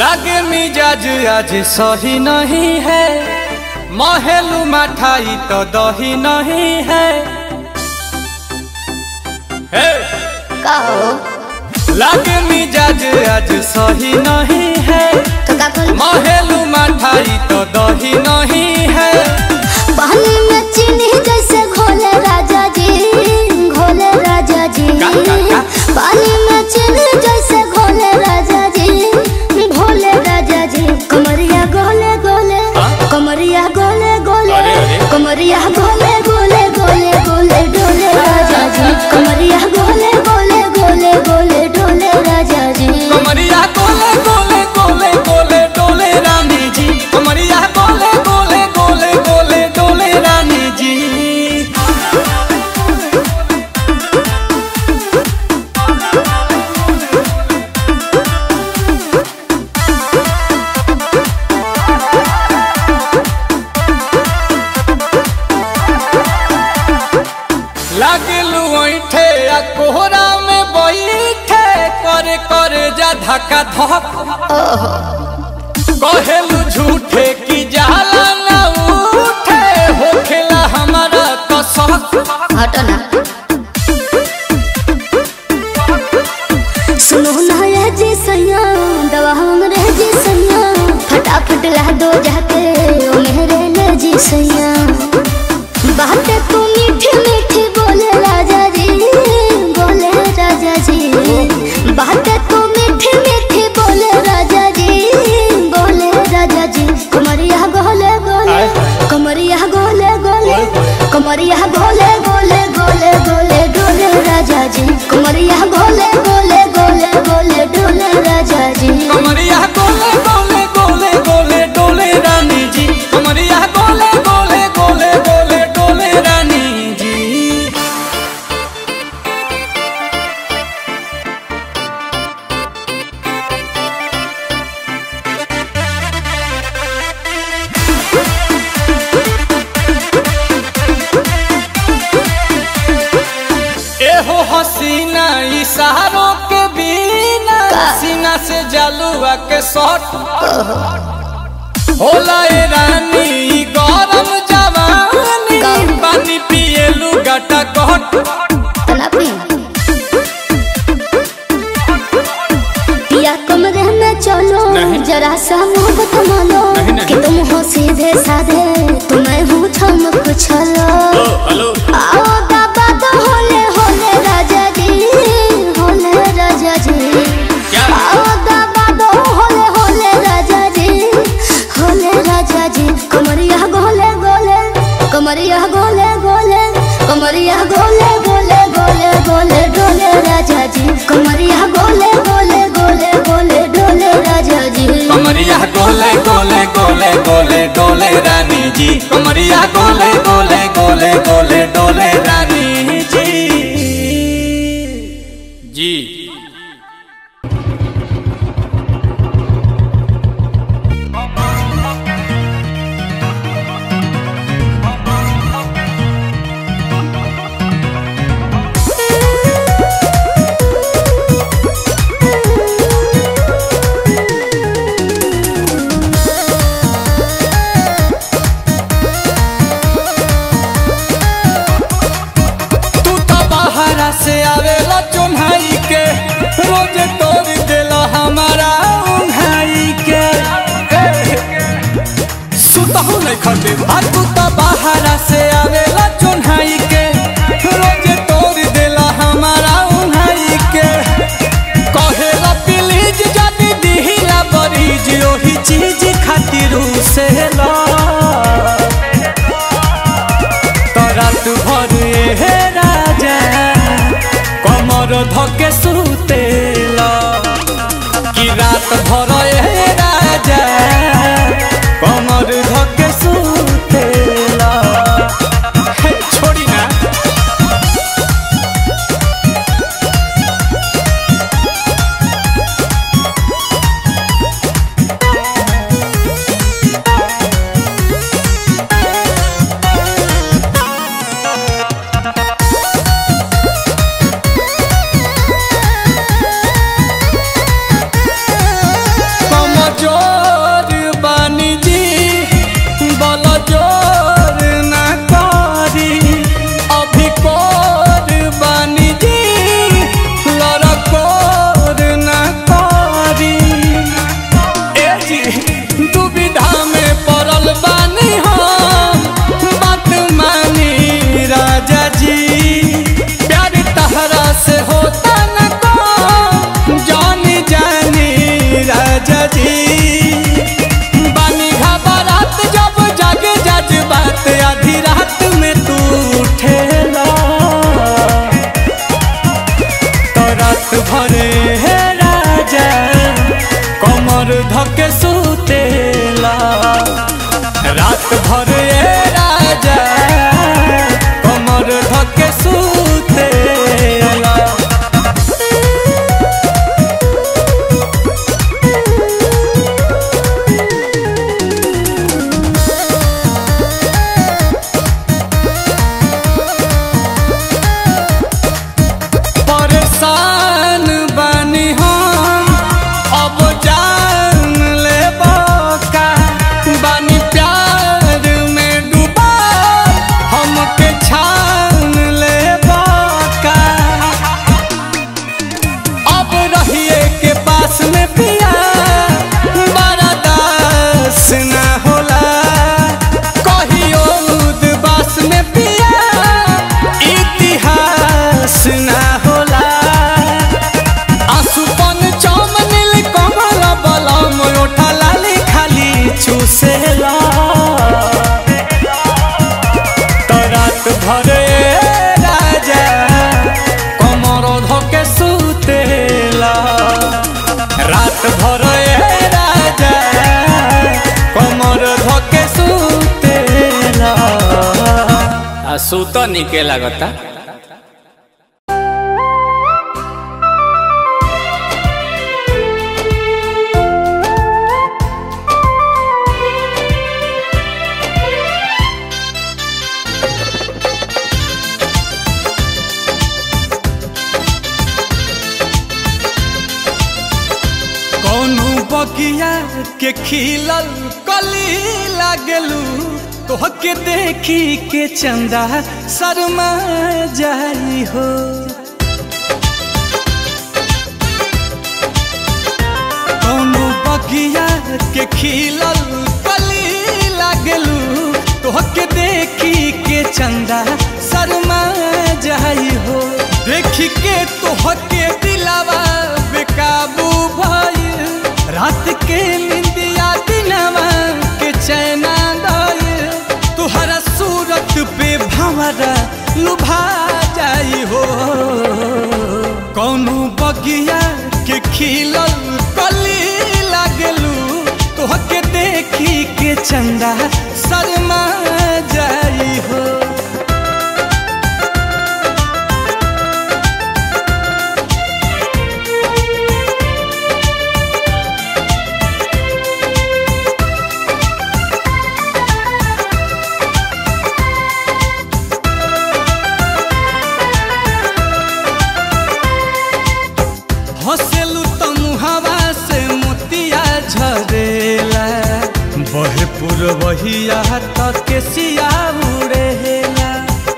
लागे मिजाज आज सही नहीं है महलू मठाई तो दही नहीं है हे! कहो लागे मिजाज आज सही नहीं है तो का बोल महलू मठाई तो दही नहीं है पानी में चीनी जैसे घोले राजा जी घोले राजा जी का, का, का? पानी में चीनी जैसे घोले राजा जी घोले राजा जी कमरिया गोले गोले हाँ? कमरिया गोले गोले अरे, अरे। कमरिया गोले गोले गोले गोले डोले राजा जी कमरिया गोले गोले गोले गोले डोले राजा जी कमरिया गोले गोले गोले गोले डोले रानी जी कमरिया गोले गोले गोले गोले डोले रानी जी लागलू ऐठे आ कोहरा में बैठे करे करे जा धक्का धक कहेलू झूठे की जाला ना उठे होखेला हमारा कसक हटो ना सुनो ना ये जी सैया दवा हमरे जी सैया फटाफट ला दो जाके ओ मेरे ले जी सैया बातें तू मीठी मीठी बोले राजा जी बोले राजा जी बातें तू मीठी मीठी बोले राजा जी बोले राजा जी कमरिया गोले गोले कमरिया गोले गोले कमरिया गोले गोले गोले गोले डोले राजा जी कमरिया गोले गोले गोले गोले डोले राजा जी कमरिया गोले गोले गोले गोले डोले रानी जी कमरिया गोले गोले गोले गोले डोले रानी जी एहो हसीना इशारों के बिना सीना से जलुआ के शॉट होला ए रानी ई गरम जवानी गरम। पानी पिए लुगाटा कहट तना पी पिया कमरे में चलो नहीं। जरा सा मोहब्बत मानो नहीं, नहीं। कि तुम हो सीधे साधे तुम्हें हूँ ठमक छलो हेलो आओ बाबा तो होले होले राजा जी होले राजा जी क्या? आओ बाबा तो होले होले राजा जी होले राजा जी कमरिया गोले गोले कमरिया गोले गोले कमरिया गोले गोले गोले गोले डोले राजा जी कमरिया गोले गोले गोले गोले डोले राजा जी कमरिया गोले गोले गोले गोले डोले रानी जी कमरिया गोले गोले गोले गोले डोले रानी जी जी तू तो बाहरा से आवेला चुन्हाई के रोज तोड़ देला हमारा उन्हाई के सुतहु नहीं खटे आ तू तो बाहरा से आवेला चुन्हाई के रोज तोड़ देला हमारा उन्हाई के कहेला प्लीज जदी दिहिला बरीज ओही चीज खातिर से ला रात भर हे राजा कमर धके सुतेला कि रात भर हे राजा कमर धके सुतेला हे, छोड़ी ना कमर धके सुतेला रात भर ए राजा कमर धके सुतेला परेशान बानी हम अब जान ले का बानी प्यार में डूबा हमके छान ले का अब रहिए के पास में पिया बड़ा दास न होला कहियो उदबास में पिया इतिहास न होला आसुपन चमनिल कमल बलम ओठा लाली खाली चूसेला तो रात भरे राजा कमर धके सुतेला रात भरे राजा कमर धके सुतेला आ सुत निके लागता कौनो बगिया के खिलल कली लागलू तोहके देखी के चंदा शर्मा जाई हो कौनो बगिया के खिलल कली लागलू तोहके देखी के चंदा शर्मा जाई हो देखी के तोहके दिलावा बेकाबू भइल रात के निंदिया दिनवा के चैना दइल तुहरा सूरत पे भंवरा लुभा जाई हो कौनो बगिया के खिलल कली लागलू तोहके देखी के चंदा शर्मा जाई हो हंसेलू तो मुहावा से मोतिया झरेला बहे पुरवहिया तक के सिया उड़ेला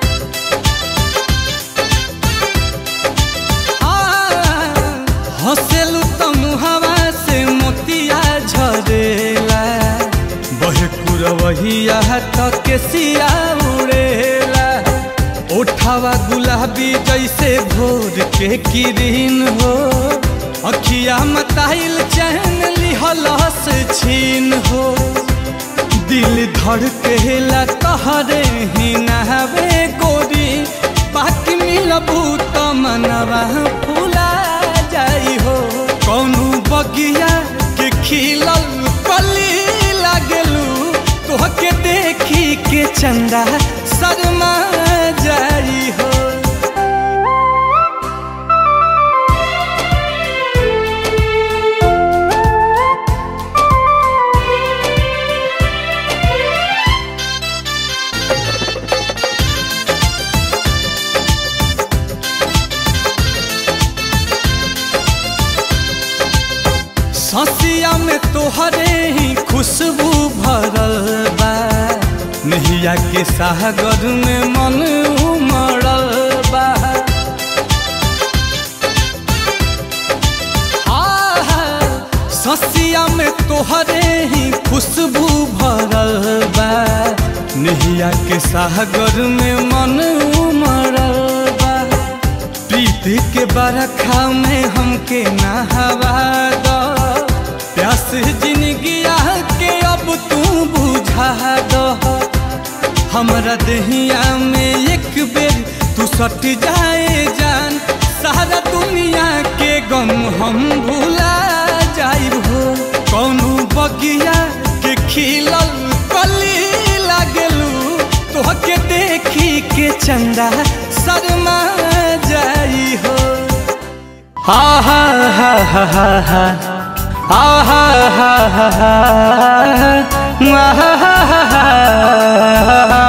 हंसेलू तो मुहावा से मोतिया झरेला बहे पुरवहिया तक के सिया उड़ेला ओठावा गुलाबी जैसे भोर के किरीन हो अखिया मताइल चैन लिहलस छीन हो दिल धड़केला तहरे ही नहवे गोरी बाकी मिलबू तो मनवा फूला जाई हो कौनो बगिया के खिलल कली लागलू तोहके देखी के चंदा शर्मा जाई हो ससिया में तोहरे ही खुशबू भरल बा नहिया के सागर में मन उमड़ल बा आहा, ससिया में तोहरे ही खुशबू भरल बा नहिया के सागर में मन उमड़ल बा प्रीत के बरखा में हमके नहवा दो प्यास जिंदगिया के अब तू बुझा दो हमरा दहिया में एक बेर तू सट जाए जान सारा दुनिया के गम हम भुला जाइब हो चंदा शर्मा जाई हो हा हा हा हा हा हा आहा हा हा हा आहा हा हा हा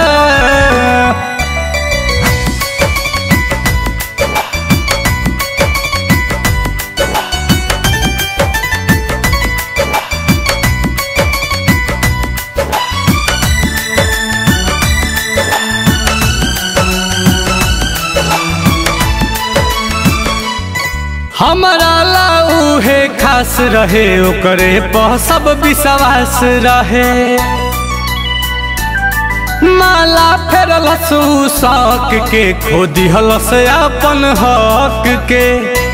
हमारा लाऊ है खास रहे ओकरे पर सब विश्वास रहे माला फेरल शौक के खो दिहल से अपन हक के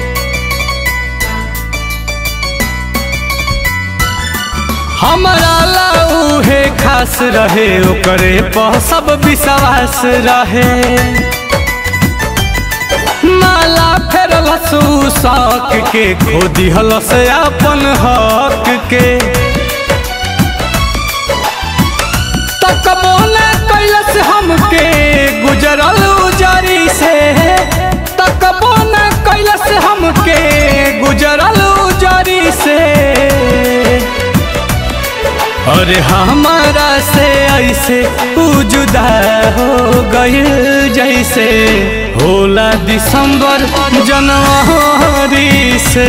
हमारा लाऊ है खास रहे ओकरे पर सब विश्वास रहे माला फेरल शौक के खो दिहल से अपन हक के तकबो न कैलस हमके गुजरल उजरी से तकबो न कैलस हमके गुजरल उजरी से अरे हमारा से ऐसे उ जुदा हो गइल जैसे होला दिसंबर जनवरी से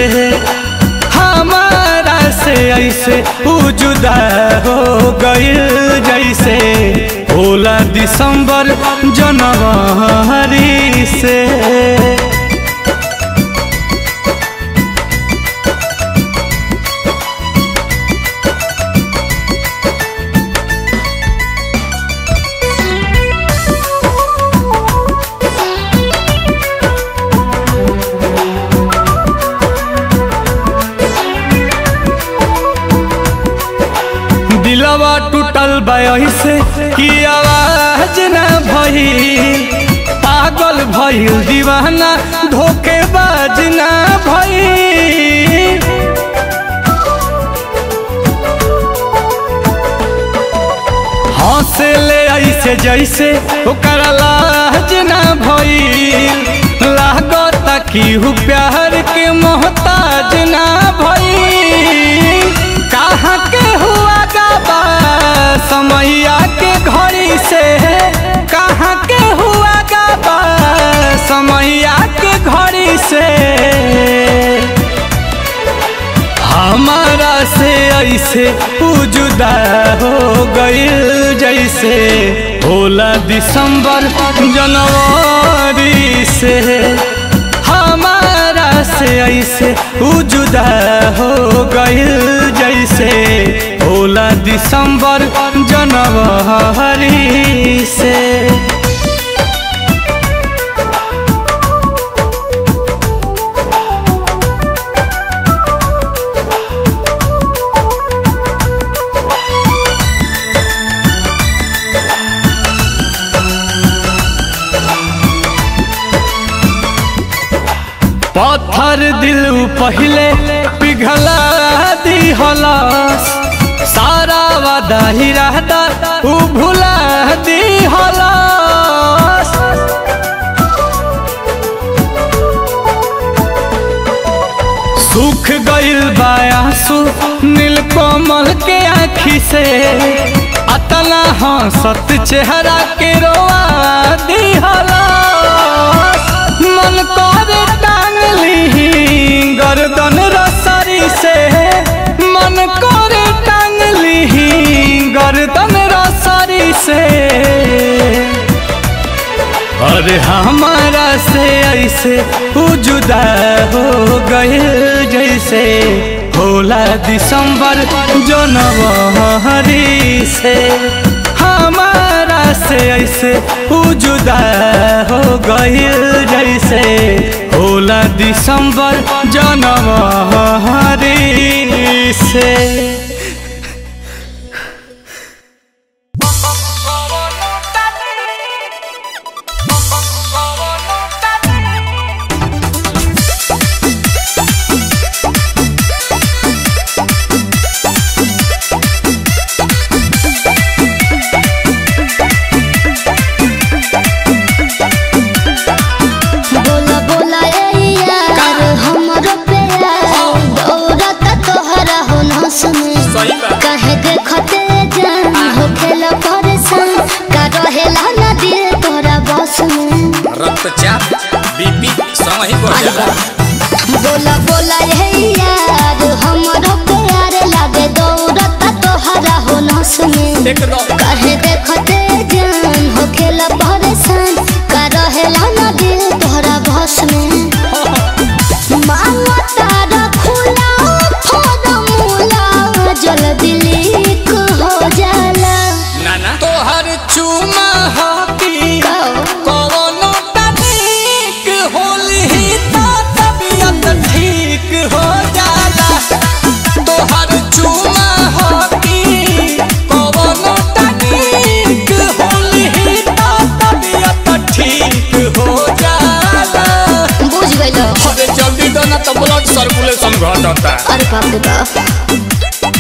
हमारा से ऐसे उ जुदा हो गइल जैसे होला दिसंबर जनवरी से दिलवा टूटल से कि आवाज न भई पागल भइल दीवाना धोखेबाज न भई हंसे ले ऐसे जैसे ओकर लाज न भइल लागता कि हु प्यार के मोहताज न भइल कहाँ के हुआ गाबा समैया के घड़ी से कहाँ के हुआ गाबा समैया के घड़ी से हमारा से ऐसे उ जुदा हो गइल जैसे होला दिसंबर जनवरी से हमारा से ऐसे उ जुदा हो गइल जैसे होला दिसंबर जनवरी से पत्थर दिल पहले पिघला दिहलस सारा वादा ही रहता उ भुला दिहलस सुख गइल बायासु नीलकमल के आँखी से अतना हंसत चेहरा के रोआ दिहलस मन करे टांगली गर्दन रसरी से मन करे टांगली गर्दन रसरी से अरे हमारा से ऐसे उ जुदा हो गए जैसे होला दिसंबर जनवरी से हमारा से ऐसे उ जुदा हो गए जैसे होला दिसंबर जनवरी से तो चाप बीपी संग ही बढ़ जाला बोला बोला ये यार हमरो प्यार लागे दौड़ता तोहरा हो नस में एकदम काहे देखते जान हो खेला परेशान का रहेला ना दिल तोहरा बस में मांगो तारा खुला फॉर्मूला जल्दी लीक हो जाला ना ना तोहर चुमा हकी कहो कवनो तनिक होली तो तबियत ठीक हो जाला तोहर चुमा हकी कवनो तनिक होली तो तबियत ठीक हो जाला बुझ गइलो अरे जल्दी दो ना तो ब्लड सर्कुलेशन घटता अरे बाप रे बाप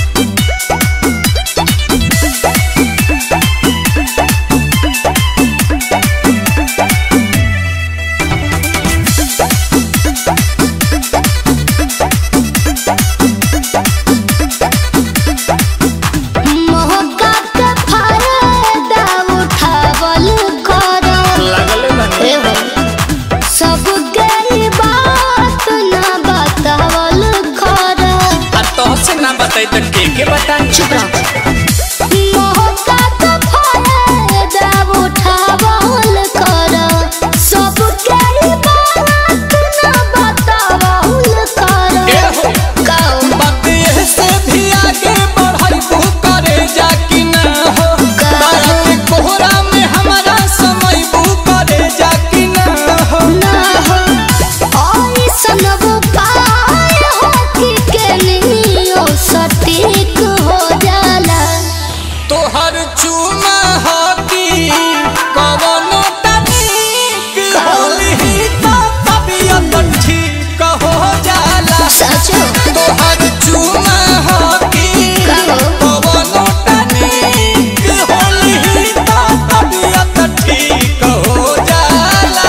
मौका के फायदा उठावल करो लागल है ना ए हो सब गई बात ना बतावल करो आ तो से ना बताई तो के के बताई चुप रहो मौका के फायदा उठावल करो सब गई बात ना बतावल करो ए हो कहो बात ये से भी आगे बढ़ाइबू करे जा कि ना हो तारा के कोहरा में हमारा समय बू करे जा कि ना हो ना हो ऐसन वो पाय हो कि केनियो सटीक हो जाला तोहर चुमा हकी कवनो तनिक होली तो तबियत ठीक हो जाला सचो तोहर चुमा हकी कहो। कवनो तनिक होली तो तबियत ठीक हो जाला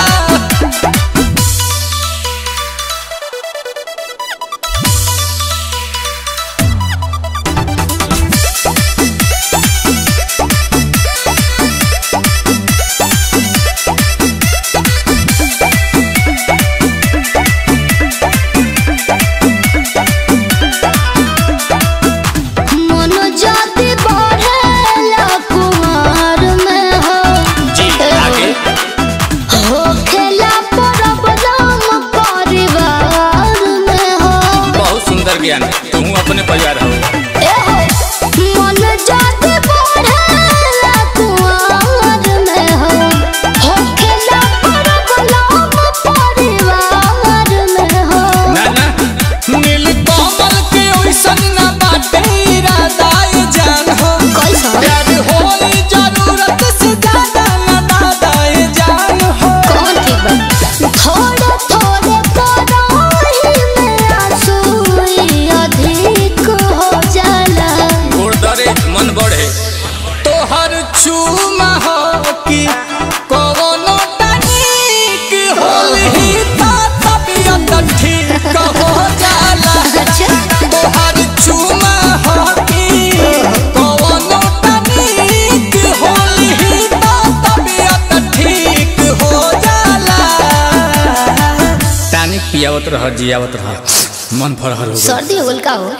मन जाति बढ़ेला कुमार में हो जी आगे हो खेला प्रॉब्लम परिवार में हो बहुत सुंदर ज्ञान तू अपने परिवार हो ए हो मन जाति बढ़ेला कुमार में हो हो खेला प्रॉब्लम परिवार में हो ना ना नील कमल के ओइसन ना बाटे इरादा ये जान हो कैसा प्यार होई जरूरत से ज्यादा ना दादा ये जान हो कौन ठीक बा थोड़े थोड़े कराही में आंसू अधिक हो जाला गोड़ दरे मन बढ़े तोहर चूमा हो कि कवनो तनिक होली तो तबियत ठीक हो जाला अच्छा तोहर चूमा हो कि कवनो तनिक होली तो तबियत ठीक हो जाला टानिक पियावत रह जियावत रह मन फरहर हो गइल। सर्दी हो गल का हो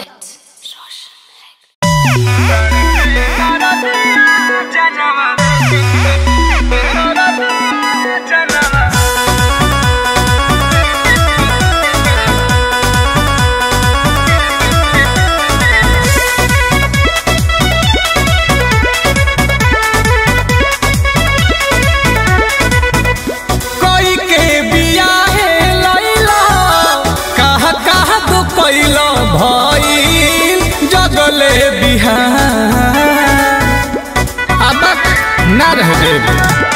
कोई के बिया है लैला कहा कहा तो कैला भइल जगले बिहार अब ना रह देब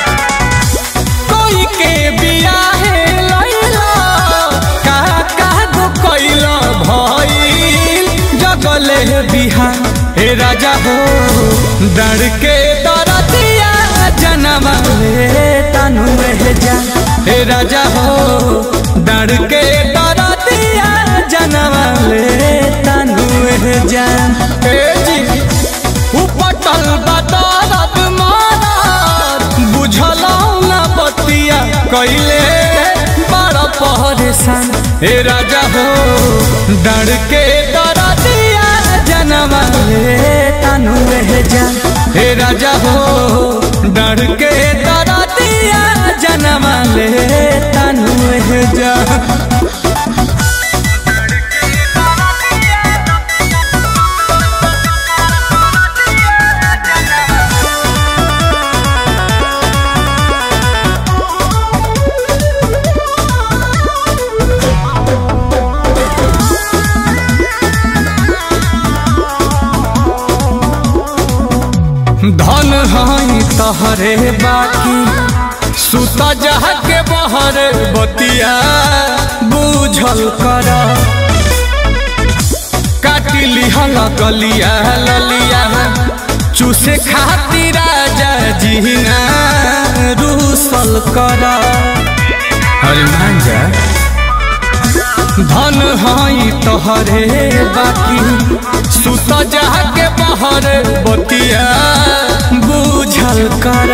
कोई के बिया है लैला कहा कहा तो कैला भइल जगले बिहार हे राजा हो डर के दरदिया जनवा ले तनु रह जा हे राजा हो डर के दरदिया जनवा ले तनु रह जा हे जी उपटल बदरत मारत बुझलौ ना बतिया कैले हे राजा हो डर के डर दिया जनवा ले तनु रह जा हे राजा हो डर के डर दिया जनवा ले तनु रह जा धन हई तहरे बाकी सुत जहा के बहर बतिया बूझल कर काटी लिहल गलिया ललिया चूसे खातिर राजा जीना रूसल कर अरे मान जा धन हई तोहरे बाकी सुत जहा के बहर बतिया बूझल कर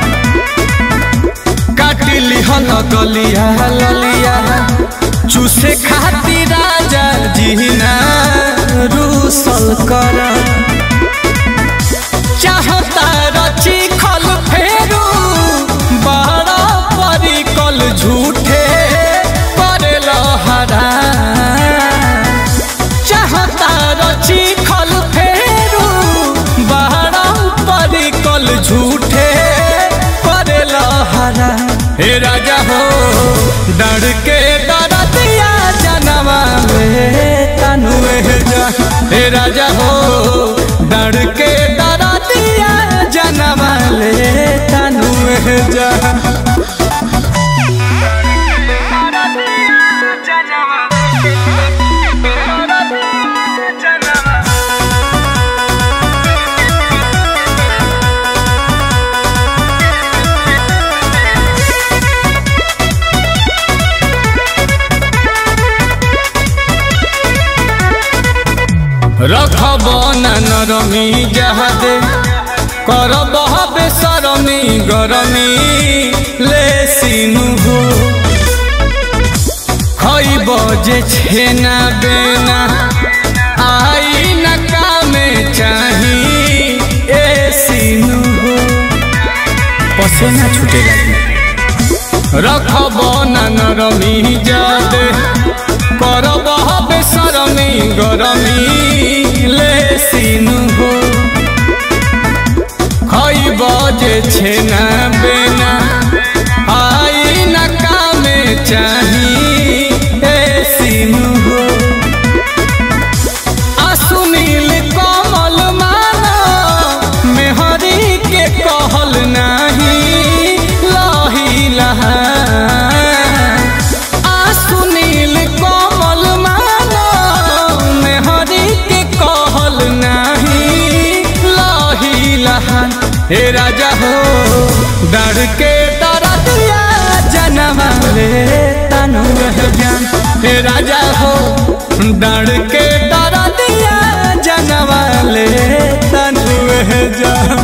काटी लिहल गलिया ललिया चूसे खातिर राजा जीना रूसल कर चाहता रची खल फेरू बड़ा परी कल झूठे करे लहरा चाहता रची खल फेरू बड़ा परी कल झूठे करे लहरा हे राजा हो डर के डर दिया जनवा में तनु जा हे राजा हो डर के डर दिया जनवा ले तनु जा रखब न नरमी जहादे करब बेसरमी गरमी ले सिनु हो खइब जे छेना बेना आई न कामे चाही ए सिनु हो पसेना छूटे लगी रखब न नरमी जादे करब बेसरमी गरमी ले सिनु हो खइब जे छेना बेना आई न कामे चाही ए सिनु हो आ सुनील कमल माना मेहरी के कहल नाही लही लहा आ सुनील कमल माना मेहरी के कहल नाही लही लहा हे राजा हो डर के डर दिया जनवा ले तनु जान हे राजा हो डर के डर दिया जनवा ले तनु जान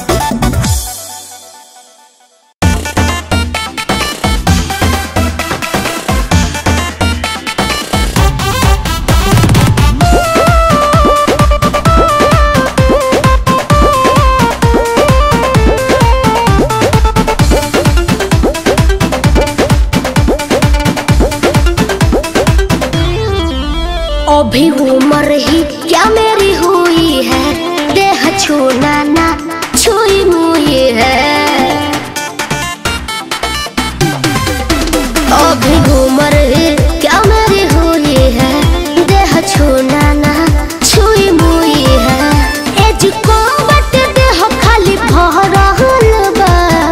अभी उम्र ही क्या मेरी हुई है देह छूना ना छुई मुई है अभी उम्र ही क्या मेरी हुई है देह छूना ना छुई मुई है एज को बट देह खाली भरल बा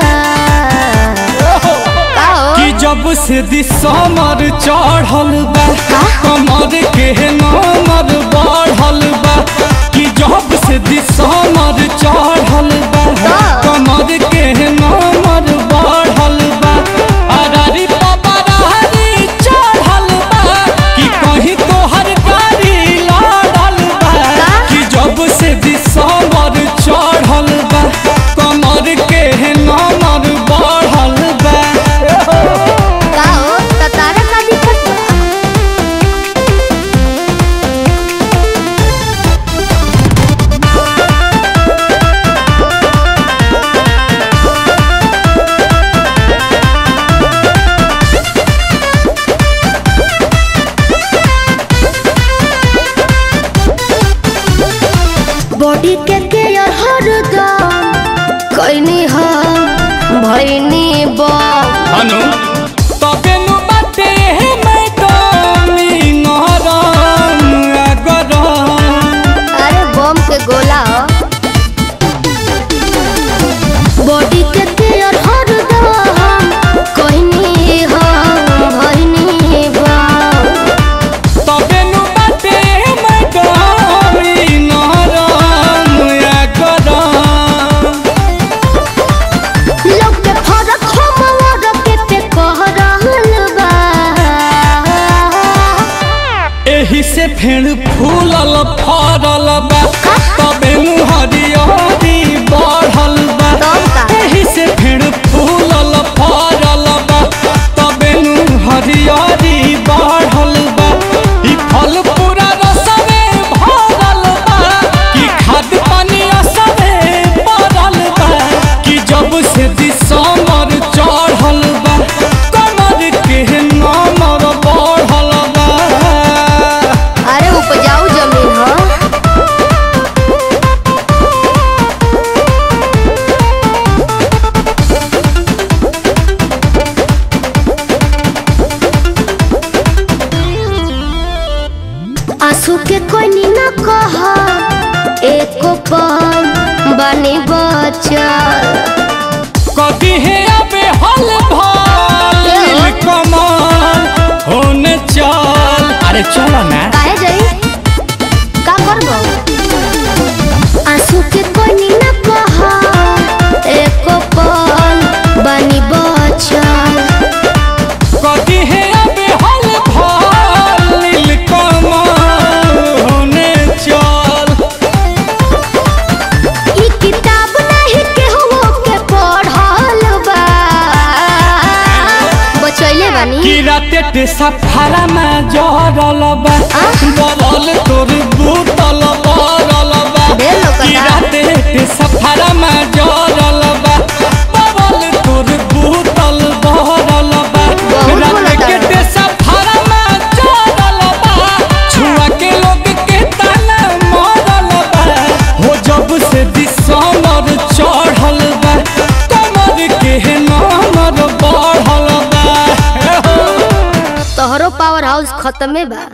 कि जब से दिसमर चढ़ल बा कमर के नमर बढ़ल बा कि जब से दिसमर चढ़ल बा कमर के नमर बढ़ल बा अरारी पपरारी चढ़ल बा कि कहीं तोहर गाड़ी लड़ल बा कि जब से दिसमर चढ़ल बा कमर के नमर बढ़ल बा का हो त तारा का दिक्कत बा बॉडी के केयर हरदम कैनी हम भैनी बम हनु तबे नु बाटे हे मैडम ई नरम अगरम अरे बम के गोला बॉडी के केयर हरदम कैनी हम भैनी बम तबे नु बाटे हे मैडम ई नरम अगरम लोग के फरक हमर के पे कह रहल बा एही से फेर फूलल फरल बा तबे नु हरियरी बढ़ल बा तब का? एही से फेर फूलल फरल बा तबे नु हरियरी बढ़ल बा ई फल पूरा रसवे भरल बा कि खाद पानी असरे पड़ल बा कि जब से दिसमर चढ़ल बा कमर के नमर बढ़ल बा अरे उपजाऊ जमीन ह आंसू के कोई न कह एको पल बनी बचल कभी है अबे हल भाल कमाल होने चल अरे चलो ना काहे जाई का करबो आंसू के कोई न कह एको पल बनी बचल कभी है अबे हल भाल कमाल होने चल ई किताब नहीं केहू के पढ़ल बा बचैले बानी कि राते ते सफारा में जरल बा बबल तोर बूतल बरल बा ढेर लोकता। कि राते ते सफारा में जरल बा बबल तोर बूतल बरल बा बहुत राते बोलता के है। ते सफारा में जरल बा छुआ के लोग के ताना मरल बा हो जब से दिसमर चढ़ल बा कमर के नमर बढ़ल बा हे हो। तोहरो पावर हाउस खत्मे बा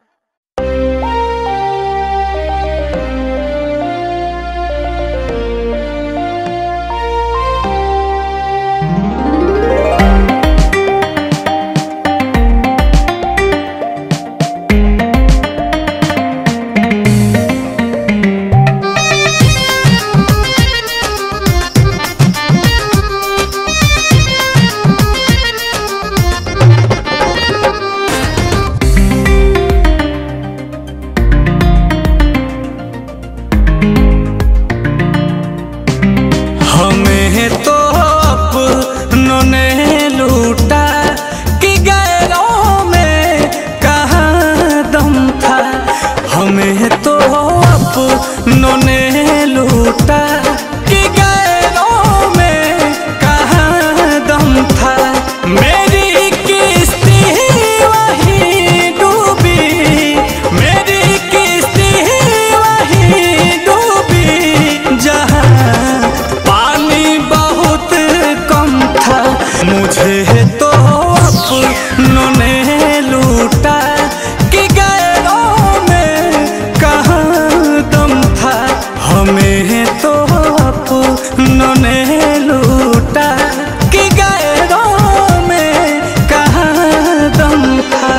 हमें तो अपनों ने लूटा कि गैरों में कहाँ दम था हमें तो अपनों ने लूटा कि गैरों में कहाँ दम था मेरी किस्ती वही डूबी मेरी किस्ती वही डूबी जहाँ पानी बहुत कम था मुझे तो अपनों ने लूटा कि गैरों में कहाँ दम था हमें तो अपनों ने लूटा कि गैरों में कहाँ दम था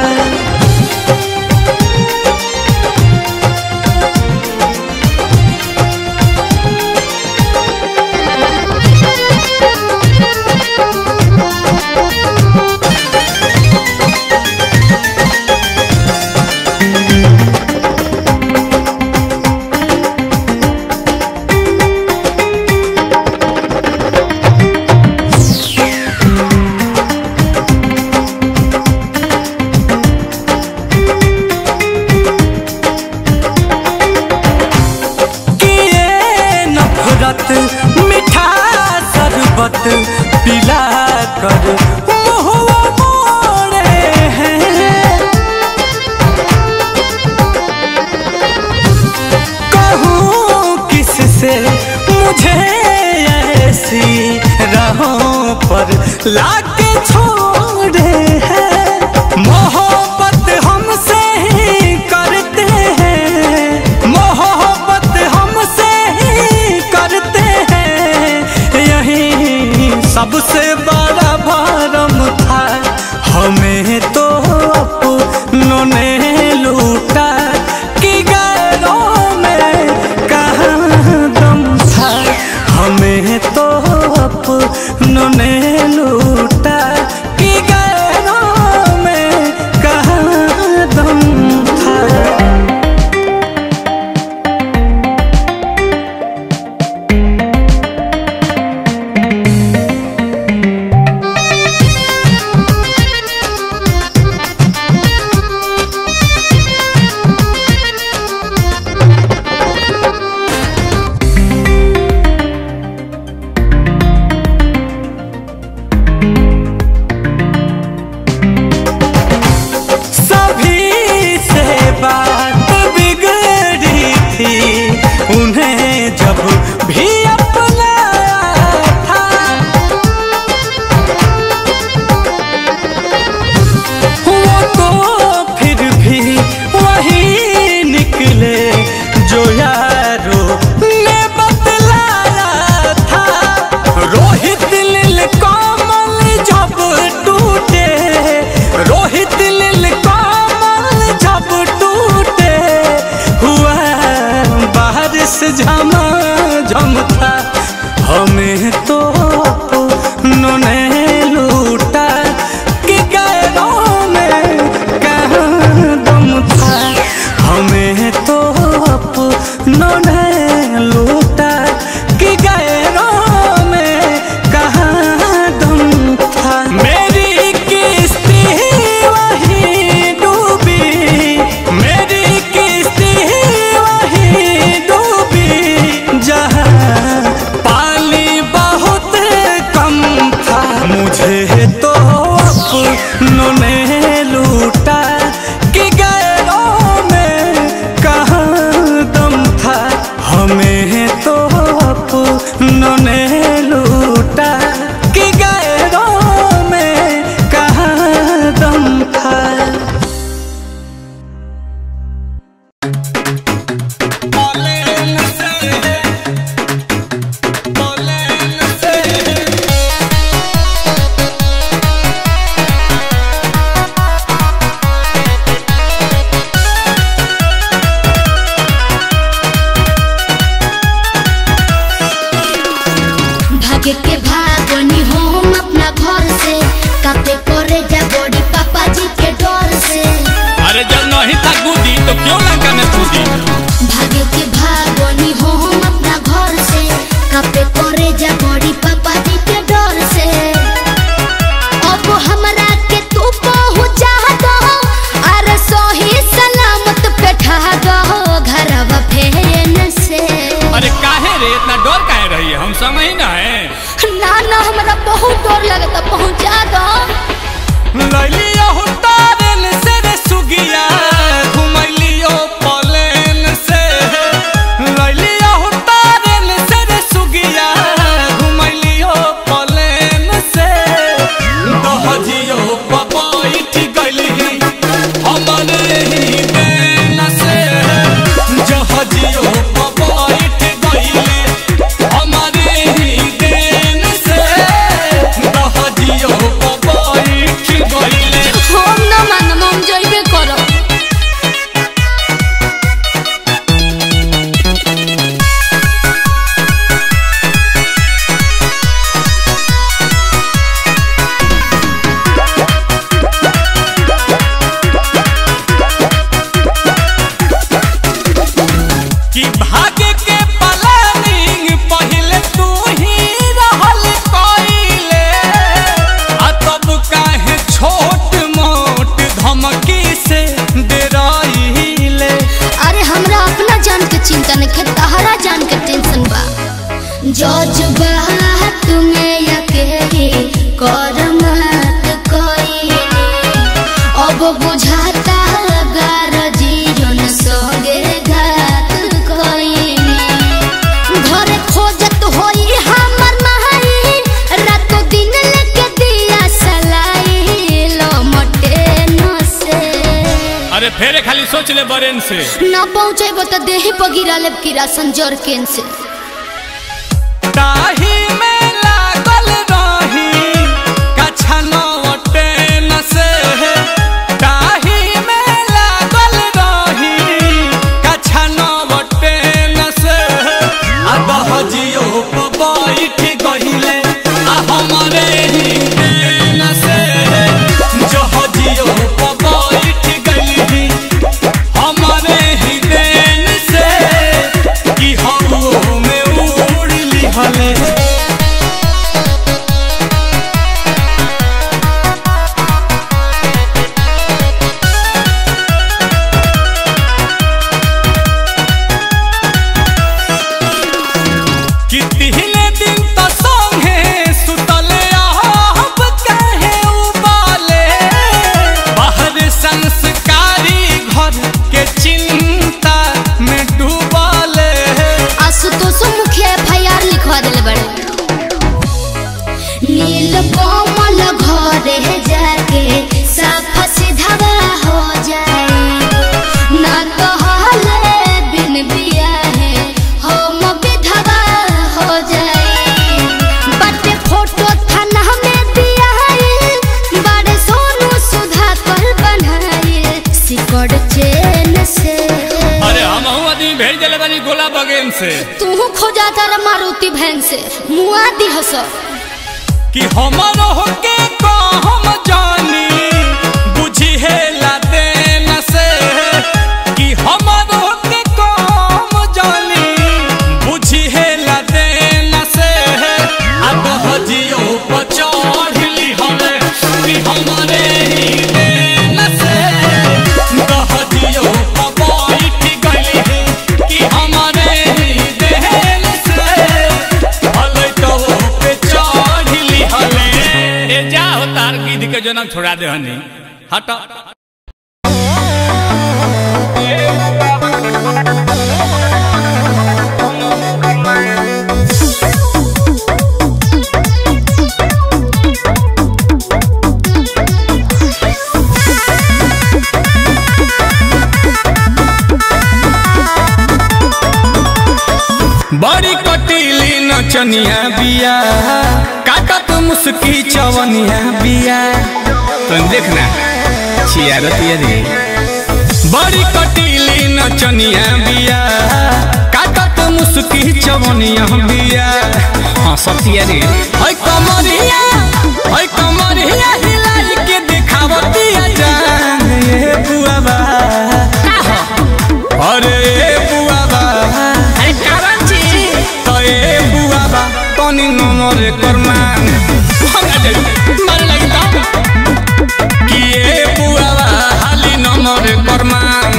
किए नफरत मीठा शरबत पिला कर मुहुआ मोड़े हैं कहूँ लाके छोड़े हैं मोहब्बत हमसे ही करते हैं मोहब्बत हमसे ही करते हैं यही सबसे बड़ा भरम था हमें तो अपनों ने लूटा कि गैरों में कहाँ दम था हमें तो अपनों ने लूटा कि गैरों में कहाँ दम था सभी से बात बिगड़ी थी उन्हें जब भी अपनाया था वो तो फिर भी वही निकले जो यारो ने बतलाया था रोहित लिल कमल जब टूटे रोहित लिल कमल जब टूटे हुआ बारिश झमा झम था हमें तो अपनों ने लूटा कि गैरों में कहाँ दम था हमें तो अपनों ने लूटा कि गैरों में कहाँ दम था मेरी किस्ती वही डूबी मेरी किस्ती वही डूबी जहाँ पानी बहुत कम था मुझे तो अपनों ने लूटा कि गैरों में कहाँ दम था हमें तो अपनों ने लूटा कि गैरों में कहाँ दम था भागे के भागनी हम अपना घर से कापे करे जा बड़ी पापा जी के डर से अरे जब नहीं था कूदी तो क्यों लंका में कूदी भागे के भागनी हम अपना घर से कापे करे जा बड़ी पापा जी के डर से अब हमरा के तू पहुंचा दो अरे सही सलामत बैठा दो घरवा फेन से अरे काहे रे इतना डर काहे रही है हम समय ना है ना ना हमरा बहुत डर लगता पहुंचा दो लैलियो तारन से रे सुगिया घुमैलियो पलेन से लैलियो तारन से रे सुगिया घुमैलियो पलेन से दहजियो पपैठ गइली हमरे ही देन से जहजियो पपैठ गइली हमरे ही देन से दहजियो पपैठ गइली हम ना मानम हम जइबे करब कि भाग्य के प्लानिंग पहले तू ही रहल कइले आ तब काहे छोट मोट धमकी से डराइले अरे हमरा अपना जान के चिंता नहीं है तहरा जान के टेंशन बा जज बात में अकेली कर मत कोई अब बुझाता गार जीवन संगे घात कोई सोच ले बरेन से ना पहुँचेबो तो देही पर गिरा लेब किरासन जरकेन से ताही में लागल रही कछनवटे न से ताही में लागल रही कछनवटे न से आ दहजियो प बैठ गहिले आ हमरे ही देन से जहजियो प बैठ गइली हमरे ही देन से कि हम में उड़ लिहले कि तिहने दिन त संगे सुतले आहब कहे उबाले बाहर संस्कारी घर के चिंता में डूबाले आशुतोष मुखिया एफ आई आर लिखवा दिले बड़े नील कोमल घरे जाके साफ सीधा हो जाए ना तो हाले बिन बिया है हम विधवा हो जाए बटे फोटो थाना में दिया है बड़े सोनू सुधा कर बनाए सिकड़ चेन से अरे हम आदमी भेज दिले बानी गोला बगेन से तू खोजा तारा मारुति भैन से मुआ दी हस कि हमर होके कहम जानी बुझी है देन से कि हमर होके कहम जानी बुझी है देन से अब हजियो पचढ़ली हमे कि हमरे ही देन से दहजियो बैठ गइली कि हमरे ही देन से हलै तो पे चढ़ली हले ए जा हो तार गिद्ध के जन्म छोड़ा दे हनी हट बड़ी कटीली नचनिया बिया काटत मुस्की चवनिया बिया तुम देखना छियारत ये रे बड़ी कटीली नचनिया बिया काटत मुस्की चवनिया बिया हाँ सतिया रे है कमरिया है कमरिया हिलाई के दिखावतिया जान ये बुआबा अरे ए बुआबा अरे कारण छी तो ए बुआबा तनी नमर करमान मारे लगी तो कि ए बुआबा हाली नमर करमान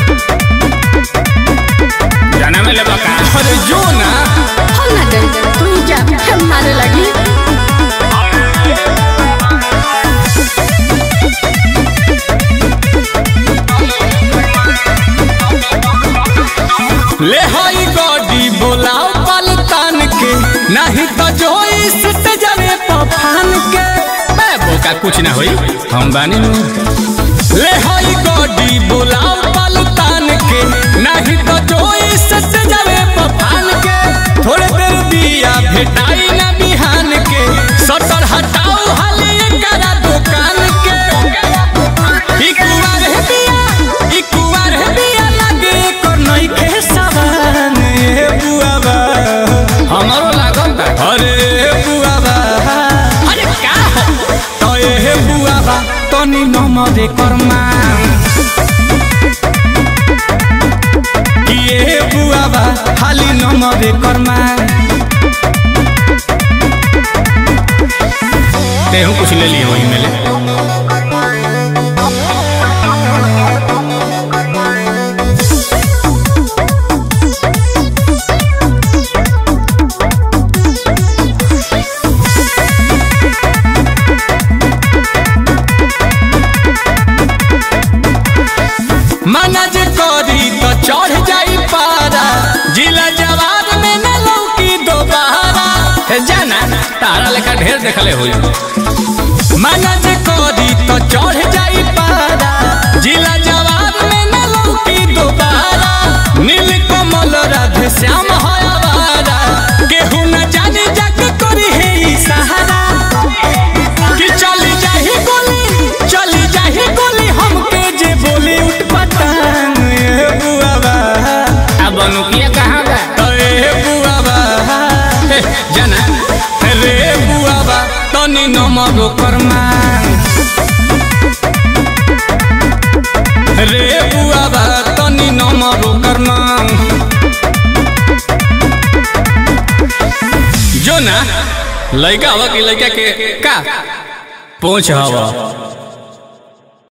जाना में लेबा का अरे जो ना हम ना डर तू जा हम मारे लगी ले हई गॉडी बोलाओ पलतान के नहीं तो जो इस जरे पफान के मैं बोका कुछ ना होई हम बानी नु ले हई गॉडी बोलाओ पलतान के नहीं तो जो इस जरे पफान के थोड़े देर दिया भेटाई ना बिहान के सटर हटाओ हाले करा दुकान के ई कुवार है बिया ई कुवार है बिया लगे कर नहीं के सवान ए बुआबा हमारो लागल बा अरे बुआबा अरे का हो तो ए बुआबा तनी नमरे कर्मा कि ए बुआबा हाली नमरे कर्मा तेहू कुछ ले लियो वही में ले मना जे करी तो चढ़ जाई पारा जिला जवाब में न लौकी दोबारा ए, जाना तारा लेखा ढेर देखले होई मना जे करी तो चढ़ जाई पारा जिला जवाब में न लौकी तनी नमर ओकर मांग रे बुआ बा तनी नमर ओकर मांग जो ना लड़का हवा की लड़का के का पहुंच हवा